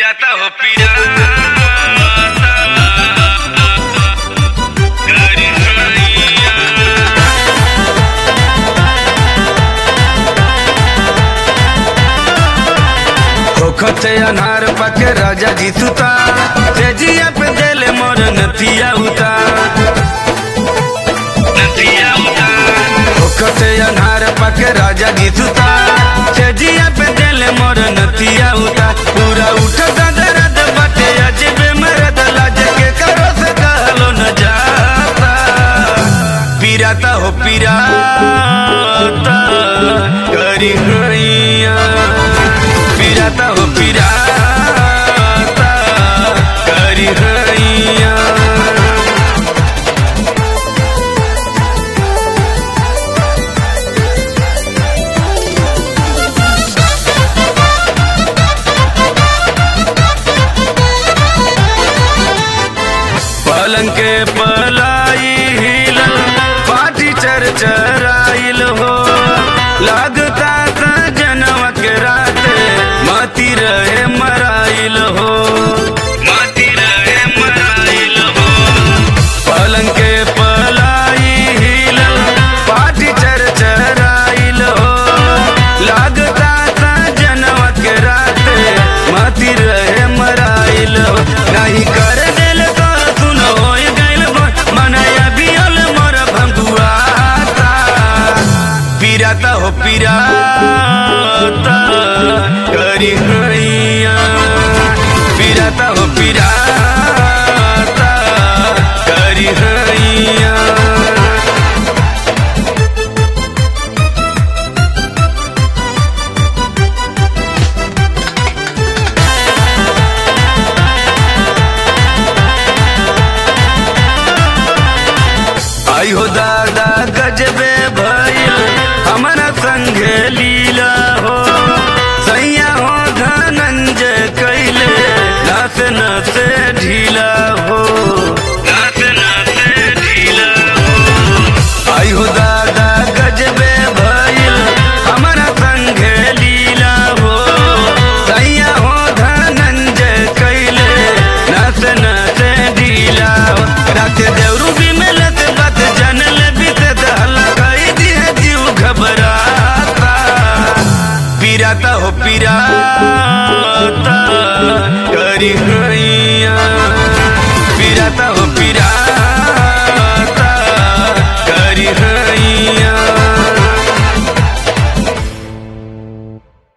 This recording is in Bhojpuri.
pirata o pirata. Garinhaia. होखते अनार पके राजा जी सुता तेजिया पे देले मोर नतिया उता Nantia uta. होखते अनार पके राजा जी सुता तेजिया पे देले मोर नतिया उता पूरा उठता दर्द बटे अजबे मरद लाज के करो से कहलो न जाता पीराता हो पीराता करी हैया पीराता हो पीराता करी हैया पलंग के पलाई हिलल पाटी चर चराइल हो लागता था जनवा के राते माती रहे मराइल हो Mati rahe marail ho. पलंग के पलाई हिलल पाटी चर चराइल हो लागता था जनवा के राते माती रहे मराइल हो नहीं कर दिल तो सुन हो गइल मनया बियल मोर भंगुआता पीराता हो पीराता करी हैया पीराता हो पीराता करी हैया आई हो दादा गजबे भइल हमारा संगे लीला हो सैया हो धनंजय कैले नाच नाच ढीला हो Nath nath dhila ho. आई हो दादा गजबे भइल हमारा संगे लीला हो सैया हो धनंजय कैले नाच नाच ढीला हो रात देवरू भी मिलत बात जानल बीत दहला कई दिए जीव घबराता पीराता हो पीराता करी हई